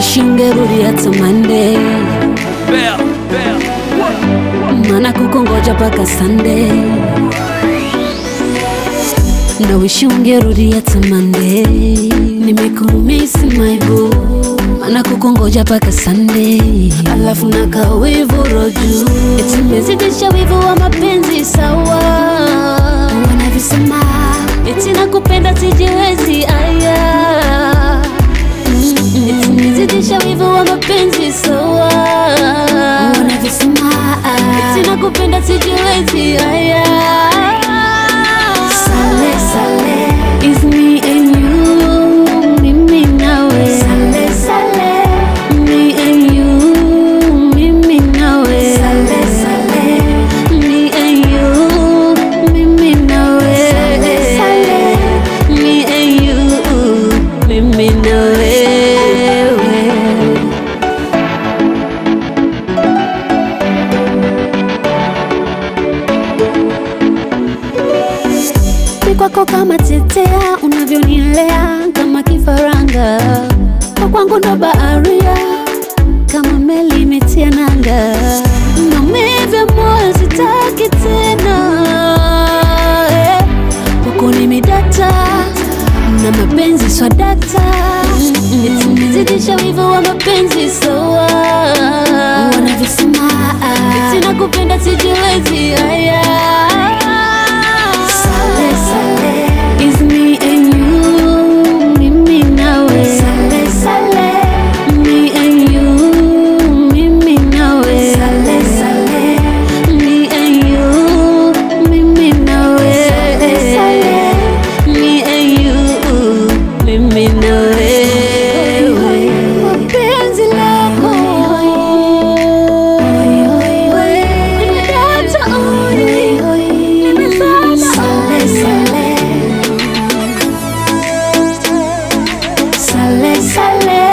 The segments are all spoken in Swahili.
wish ungerudi hata Monday, Bell, bell. maana kukongoja paka Sunday. Na wish ungerudi hata Monday, nimekumisi my boo, maana kukongoja paka Sunday. Alafu na kawivu roju, eti mezidisha wivu wa mapenzi sawa, wanavisema eti nakupenda sijiwezi aya Eti nizidisha wivu wa mapenzi sawa, wanavisema eti nakupenda sijiwezi aya Sale, sale, is me and you, mimi nawe. Sale, sale, me and you, mimi nawe. Sale, sale, me and you, mimi nawe. Sale, sale, me and you, mimi nawe. Ni kwako kama tetea, unavyonilea kama kifaranga, kwa kwangu ndo baharia, kama meli imetia nanga, maumivu ya moyo sitaki tena, eh. kwako nimedata na mapenzi swadata, eti nimezidisha wivu wa mapenzi sawa, wanavyosema eti nakupenda sijiwezi haya Sale, sale, is me and you, mimi nawe. Sale, sale, me and you, mimi nawe. Sale, sale, me and you, mimi nawe. Sale, sale, me and you, mimi nawe. Penzi lako nimedata oi, nimezama sale, sale. Sale, sale.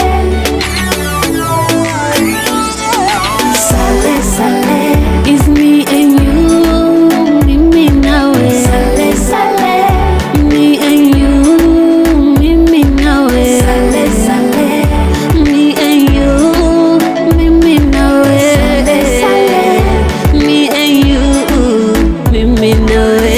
Sale, sale. Is me and you, mimi nawe. Sale, sale. Me and you, mimi nawe. Sale, sale. Me and you, mimi nawe. Sale, sale. Me and you, mimi nawe.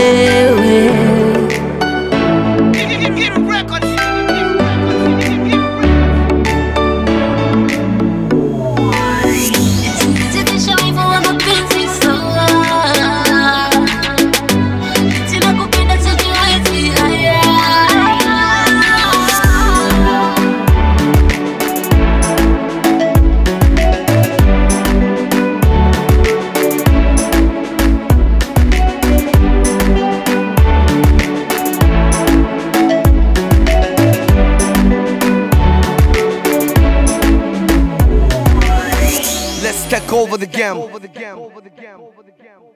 Zidisha wivu wa mapenzi sawa, eti nakupenda sijiwezi haya. Let's take over the game.